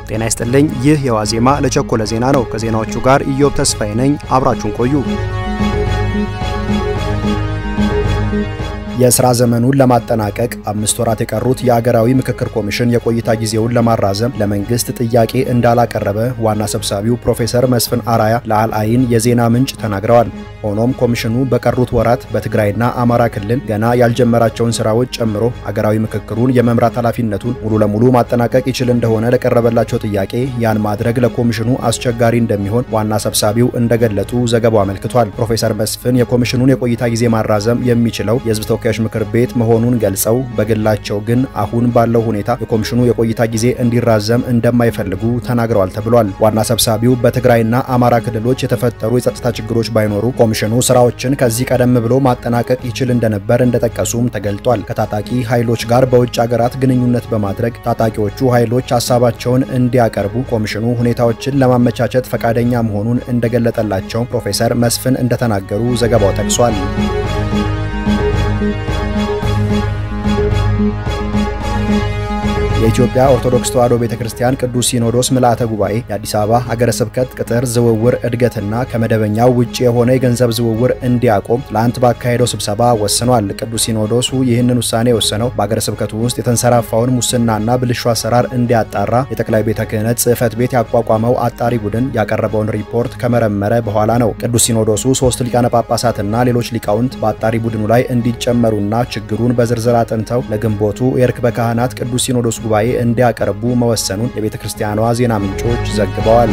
ጤና ይስጥልኝ። ይህ የዋዜማ ለቸኮለ ዜና ነው። ከዜናዎቹ ጋር ኢዮብ ተስፋዬ ነኝ። አብራችሁን ቆዩ። የስራ ዘመኑን ለማጠናቀቅ አምስት ወራት የቀሩት የአገራዊ ምክክር ኮሚሽን የቆይታ ጊዜውን ለማራዘም ለመንግስት ጥያቄ እንዳላቀረበ ዋና ሰብሳቢው ፕሮፌሰር መስፍን አራያ ለአልአይን የዜና ምንጭ ተናግረዋል። ሆኖም ኮሚሽኑ በቀሩት ወራት በትግራይና አማራ ክልል ገና ያልጀመራቸውን ስራዎች ጨምሮ አገራዊ ምክክሩን የመምራት ኃላፊነቱን ሙሉ ለሙሉ ማጠናቀቅ ይችል እንደሆነ ለቀረበላቸው ጥያቄ ያን ማድረግ ለኮሚሽኑ አስቸጋሪ እንደሚሆን ዋና ሰብሳቢው እንደገለጡ ዘገባው አመልክቷል። ፕሮፌሰር መስፍን የኮሚሽኑን የቆይታ ጊዜ ማራዘም የሚችለው የህዝብ ተወካዮች ምክር ቤት መሆኑን ገልጸው በግላቸው ግን አሁን ባለው ሁኔታ የኮሚሽኑ የቆይታ ጊዜ እንዲራዘም እንደማይፈልጉ ተናግረዋል ተብሏል። ዋና ሰብሳቢው በትግራይና አማራ ክልሎች የተፈጠሩ የጸጥታ ችግሮች ባይኖሩ ኮሚሽኑ ስራዎችን ከዚህ ቀደም ብሎ ማጠናቀቅ ይችል እንደነበር እንደጠቀሱም ተገልጧል። ከታጣቂ ኃይሎች ጋር በውጭ ሀገራት ግንኙነት በማድረግ ታጣቂዎቹ ኃይሎች ሀሳባቸውን እንዲያቀርቡ ኮሚሽኑ ሁኔታዎችን ለማመቻቸት ፈቃደኛ መሆኑን እንደገለጠላቸው ፕሮፌሰር መስፍን እንደተናገሩ ዘገባው ጠቅሷል። የኢትዮጵያ ኦርቶዶክስ ተዋሕዶ ቤተክርስቲያን ቅዱስ ሲኖዶስ ምልአተ ጉባኤ የአዲስ አበባ ሀገረ ስብከት ቅጥር ዝውውር እድገትና ከመደበኛው ውጭ የሆነ የገንዘብ ዝውውር እንዲያቆም ትላንት ባካሄደው ስብሰባ ወስኗል። ቅዱስ ሲኖዶሱ ይህንን ውሳኔ የወሰነው በሀገረ ስብከቱ ውስጥ የተንሰራፋውን ሙስናና ብልሹ አሰራር እንዲያጣራ የጠቅላይ ቤተ ክህነት ጽሕፈት ቤት ያቋቋመው አጣሪ ቡድን ያቀረበውን ሪፖርት ከመረመረ በኋላ ነው። ቅዱስ ሲኖዶሱ ሶስት ሊቃነ ጳጳሳትና ሌሎች ሊቃውንት በአጣሪ ቡድኑ ላይ እንዲጨመሩና ችግሩን በዝርዝር አጥንተው ለግንቦቱ የርክበ ካህናት ቅዱስ ሲኖዶስ ጉባኤ እንዲያቀርቡ መወሰኑን የቤተ ክርስቲያኗ ዜና ምንጮች ዘግበዋል።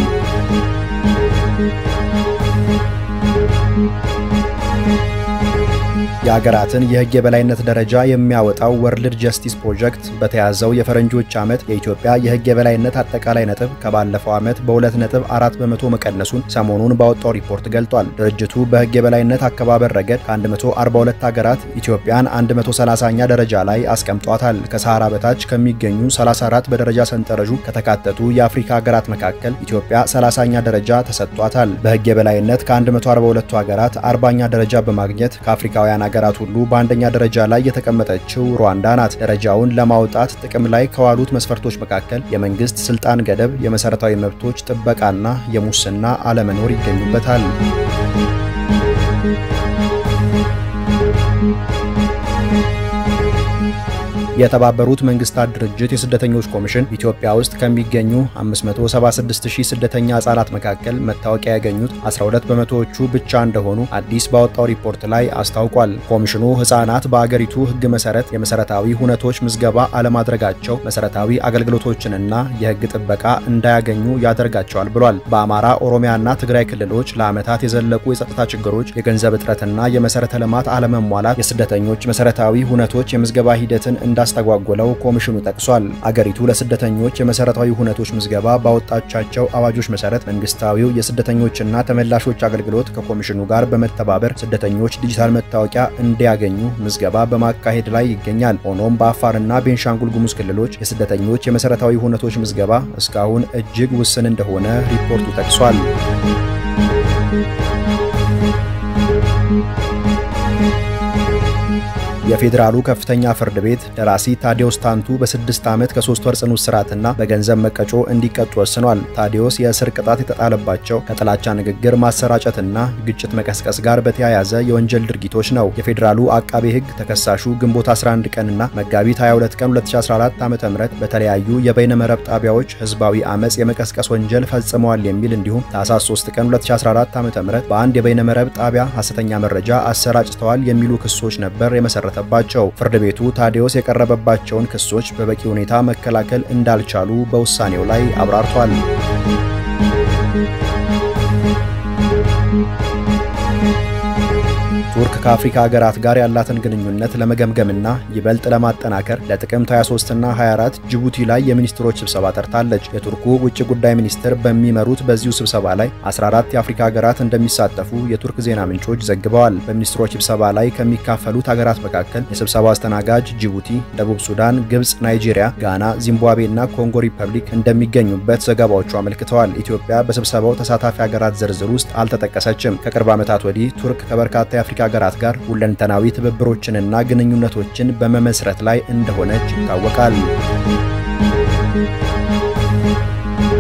የሀገራትን የሕግ የበላይነት ደረጃ የሚያወጣው ወርልድ ጀስቲስ ፕሮጀክት በተያዘው የፈረንጆች ዓመት የኢትዮጵያ የሕግ የበላይነት አጠቃላይ ነጥብ ከባለፈው ዓመት በሁለት ነጥብ አራት በመቶ መቀነሱን ሰሞኑን ባወጣው ሪፖርት ገልጧል። ድርጅቱ በሕግ የበላይነት አከባበር ረገድ ከ142 ሀገራት ኢትዮጵያን 130ኛ ደረጃ ላይ አስቀምጧታል። ከሰሃራ በታች ከሚገኙ 34 በደረጃ ሰንጠረዡ ከተካተቱ የአፍሪካ ሀገራት መካከል ኢትዮጵያ 30ኛ ደረጃ ተሰጥቷታል። በሕግ የበላይነት ከ142ቱ ሀገራት 40ኛ ደረጃ በማግኘት ከአፍሪካውያን ሀገራት ሁሉ በአንደኛ ደረጃ ላይ የተቀመጠችው ሩዋንዳ ናት። ደረጃውን ለማውጣት ጥቅም ላይ ከዋሉት መስፈርቶች መካከል የመንግስት ስልጣን ገደብ፣ የመሰረታዊ መብቶች ጥበቃና የሙስና አለመኖር ይገኙበታል። የተባበሩት መንግስታት ድርጅት የስደተኞች ኮሚሽን ኢትዮጵያ ውስጥ ከሚገኙ 576000 ስደተኛ ህጻናት መካከል መታወቂያ ያገኙት 12 በመቶዎቹ ብቻ እንደሆኑ አዲስ ባወጣው ሪፖርት ላይ አስታውቋል። ኮሚሽኑ ህጻናት በአገሪቱ ህግ መሰረት የመሰረታዊ ሁነቶች ምዝገባ አለማድረጋቸው መሰረታዊ አገልግሎቶችንና የህግ ጥበቃ እንዳያገኙ ያደርጋቸዋል ብሏል። በአማራ ኦሮሚያና ትግራይ ክልሎች ለዓመታት የዘለቁ የጸጥታ ችግሮች፣ የገንዘብ እጥረትና የመሰረተ ልማት አለመሟላት የስደተኞች መሰረታዊ ሁነቶች የምዝገባ ሂደትን እንዳ እንዳስተጓጎለው ኮሚሽኑ ጠቅሷል። አገሪቱ ለስደተኞች የመሰረታዊ ሁነቶች ምዝገባ ባወጣቻቸው አዋጆች መሰረት መንግስታዊው የስደተኞችና ተመላሾች አገልግሎት ከኮሚሽኑ ጋር በመተባበር ስደተኞች ዲጂታል መታወቂያ እንዲያገኙ ምዝገባ በማካሄድ ላይ ይገኛል። ሆኖም በአፋርና ቤንሻንጉል ጉሙዝ ክልሎች የስደተኞች የመሰረታዊ ሁነቶች ምዝገባ እስካሁን እጅግ ውስን እንደሆነ ሪፖርቱ ጠቅሷል። የፌዴራሉ ከፍተኛ ፍርድ ቤት ደራሲ ታዲዮስ ታንቱ በስድስት ዓመት ከሶስት ወር ጽኑ እስራትና በገንዘብ መቀጮ እንዲቀጡ ወስኗል። ታዲዮስ የእስር ቅጣት የተጣለባቸው ከጥላቻ ንግግር ማሰራጨትና ግጭት መቀስቀስ ጋር በተያያዘ የወንጀል ድርጊቶች ነው። የፌዴራሉ አቃቤ ሕግ ተከሳሹ ግንቦት 11 ቀንና መጋቢት 22 ቀን 2014 ዓ.ም በተለያዩ የበይነመረብ ጣቢያዎች ህዝባዊ አመፅ የመቀስቀስ ወንጀል ፈጽመዋል የሚል እንዲሁም ታህሳስ 3 ቀን 2014 ዓ.ም በአንድ የበይነመረብ ጣቢያ ሐሰተኛ መረጃ አሰራጭተዋል የሚሉ ክሶች ነበር የመሰረተ ባቸው ፍርድ ቤቱ ታዲዮስ የቀረበባቸውን ክሶች በበቂ ሁኔታ መከላከል እንዳልቻሉ በውሳኔው ላይ አብራርቷል። ቱርክ ከአፍሪካ ሀገራት ጋር ያላትን ግንኙነት ለመገምገምና ይበልጥ ለማጠናከር ለጥቅምት 23ና 24 ጅቡቲ ላይ የሚኒስትሮች ስብሰባ ጠርታለች። የቱርኩ ውጭ ጉዳይ ሚኒስትር በሚመሩት በዚሁ ስብሰባ ላይ 14 የአፍሪካ ሀገራት እንደሚሳተፉ የቱርክ ዜና ምንጮች ዘግበዋል። በሚኒስትሮች ስብሰባ ላይ ከሚካፈሉት ሀገራት መካከል የስብሰባው አስተናጋጅ ጅቡቲ፣ ደቡብ ሱዳን፣ ግብጽ፣ ናይጄሪያ፣ ጋና፣ ዚምባብዌ እና ኮንጎ ሪፐብሊክ እንደሚገኙበት ዘገባዎቹ አመልክተዋል። ኢትዮጵያ በስብሰባው ተሳታፊ ሀገራት ዝርዝር ውስጥ አልተጠቀሰችም። ከቅርብ ዓመታት ወዲህ ቱርክ ከበርካታ የአፍሪካ ሀገራት ጋር ሁለንተናዊ ትብብሮችንና ግንኙነቶችን በመመስረት ላይ እንደሆነች ይታወቃል።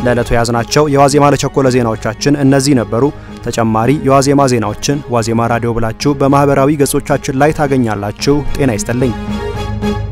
ለዕለቱ የያዝናቸው የዋዜማ ለቸኮለ ዜናዎቻችን እነዚህ ነበሩ። ተጨማሪ የዋዜማ ዜናዎችን ዋዜማ ራዲዮ ብላችሁ በማህበራዊ ገጾቻችን ላይ ታገኛላችሁ። ጤና ይስጥልኝ።